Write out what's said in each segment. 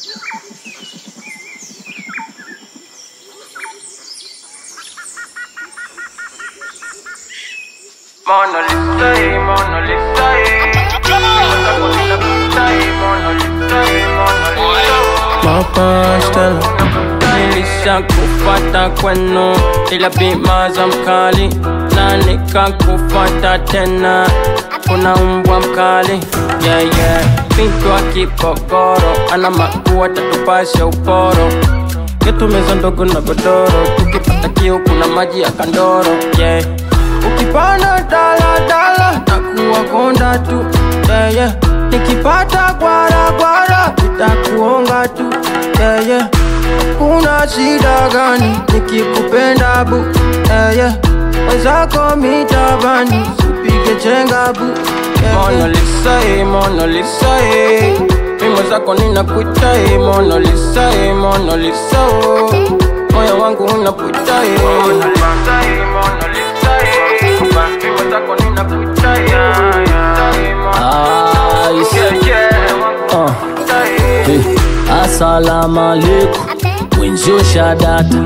Mona Lisa, eh, Mona Lisa, eh. Nimeweza kunina pita, eh, Mona Lisa, eh, Mona Lisa. Papa Stella Nilisha kufata kwenu ila bima za mkali na nikakufata tena kuna umbwa mkali yeah, yeah. Binti wa kipokoro ana makua tatupasha uporo yetu meza ndogo na godoro tukipata kiu kuna maji ya kandoro yeah. Ukipanda dala dala takuwa konda tu yeah, yeah. Nikipata gwara gwara nitakuonga tu yeah, yeah. Kuna shida gani nikikupenda bu yeah, yeah. Wenzako mitabani sipige chenga bu yeah, Mona Lisa, eh, Mona Lisa, eh. Mimo zako ninakuita eh, Mona Lisa, eh, Mona Lisa, oh. Moyo wangu unaputa eh. Mona Lisa, eh, Mona Lisa, eh. Mimi zako ninakuita, eh, eh, Mona Ice. Yeah, yeah, wangu Uh, unaputa, eh. hey. Asalamu alaikum mwenzio shadata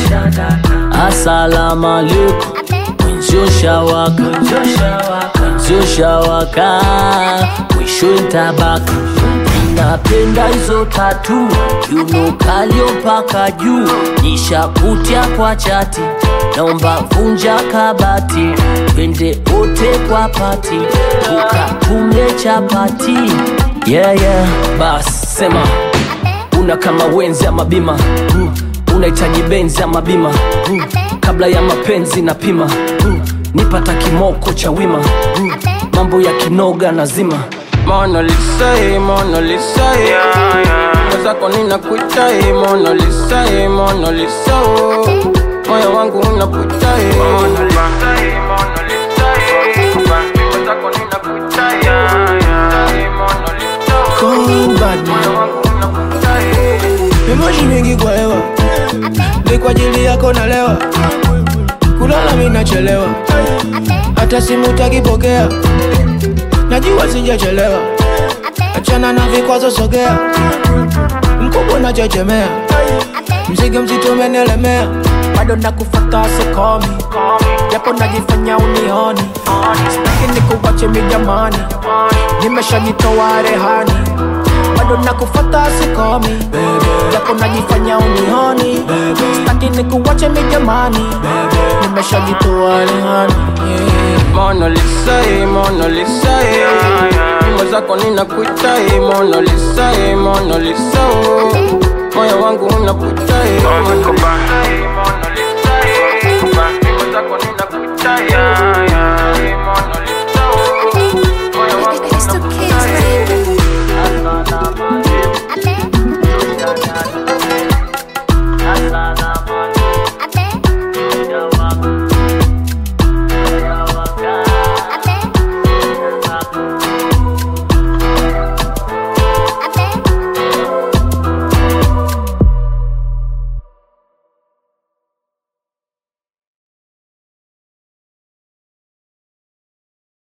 Asalamu alaikum mwenzio shawaka mwenzio shawaka mwisho ntabaka napenda hizo tatu yuno kalio mpaka juu nishakutia kwa chati naomba vunja kabati twende wote kwa pati ukatumye chapati yeah, yeah. bas sema una kama wenzi ama bima uh, unahitaji benzi ama bima uh, kabla ya mapenzi na pima uh, nipata kimoko cha wima uh, mambo ya kinoga nazima Mona Lisa, eh, Mona Lisa, eh. Mwenzako ninakuita, eh, Mona Lisa, eh, Mona Lisa, oh. Moyo wangu unaputa, eh. Mona Lisa, eh, Mona Lisa, eh. Mimi zako ninakuita, eh, eh, Mona Lisa, oh. Cold bad Moyo man wangu unaputa, eh. Mimoshi mingi kwa hewa Ni kwa ajili yako nalewa Kulala mimi nachelewa Hata simu takipokea Najua sijachelewa Achana na vikwazo sogea Mkubwa nachechemea Mzigo mzito umenielemea bado nakufata sikomi japo najifanya unioni sitaki nikuwache mijamani nimeshajitoa rehani bado nakufata sikomi japo najifanya unioni sitaki nikuwache mijamani nimeshajitoa rehani yeah. Mona Lisa, eh, Mona Lisa, eh. Nyimbo zako ninakuita, eh, Mona Lisa, eh, Mona Lisa, oh. Moyo wangu unaputa, eh. Mona Lisa,